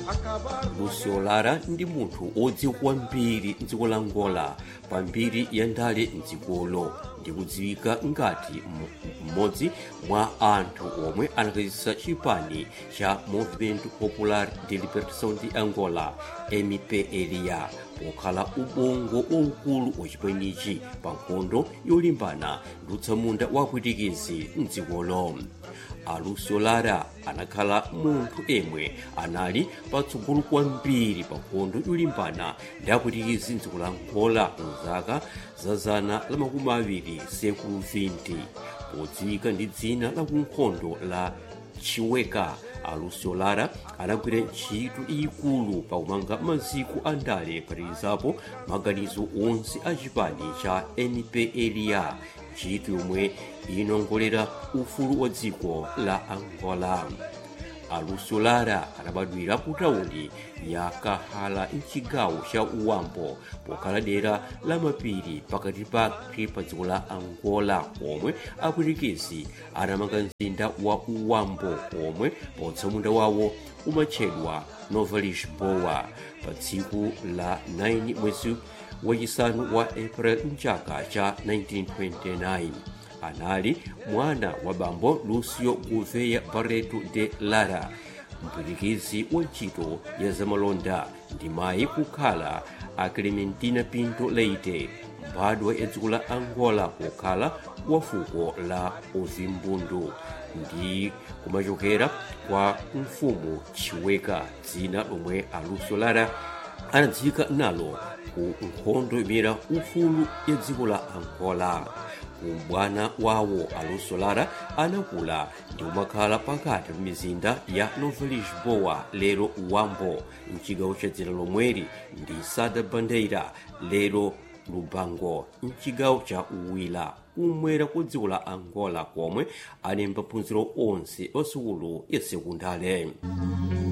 lucio lara ndi munthu odziwa kwambiri mdziko la angola pambiri ya ndale mdzikolo ndikudziwika ngati mmodzi mwa anthu omwe anakhazikitsa chipani cha movimento popular de libertação de angola mpla pokhala ubongo waukulu wachipanichi pa nkhondo yolimbana ndi utsamunda wapwitikizi mdzikolo alucio lara anakhala munthu emwe anali patsogolo kwambiri pa nkhondo yolimbana ndi apwitikizi mdziko la angola mzaka za zana la makumi awiri sekulu 20 podziwika ndi dzina la kunkhondo la chiweka alucio lara anagwira ntchito ikulu pakumanga maziko a ndale kuphatikizapo maganizo onse a chipani cha mpla ntchito yomwe inongolera ufulu wa dziko la angola alucio lara anabadwira ku tawuni ya kahala mchigawo cha uwambo pokhala dera la mapiri pakati pake pa dziko la angola omwe apwitikizi anamanga mzinda wa uwambo omwe potsamunda wawo umatchedwa nova lisboa pa tsiku la 9 mwezi wachisanu wa april mchaka cha 1929 anali mwana wa bambo lucio gouveia barreto de lara mpwitikizi wa ntchito ya zamalonda ndi mayi kukhala a clementina pinto leite mbadwa ya dziko la angola pokhala wa fuko la ozimbundu ndi kumachokera kwa mfumu chiweka dzina lomwe alucio lara anadziwika nalo ku nkhondo yomenyera ufulu ya dziko la angola ubwana wawo alucio lara anakula ndi kumakhala pakati pa mizinda ya nova lisboa lero uwambo mchigawo cha dzina lomweri ndi sada bandeira lero lubango mchigawo cha uwila kumwera kwa dziko la angola komwe ali maphunziro onse osukulu ya sekundale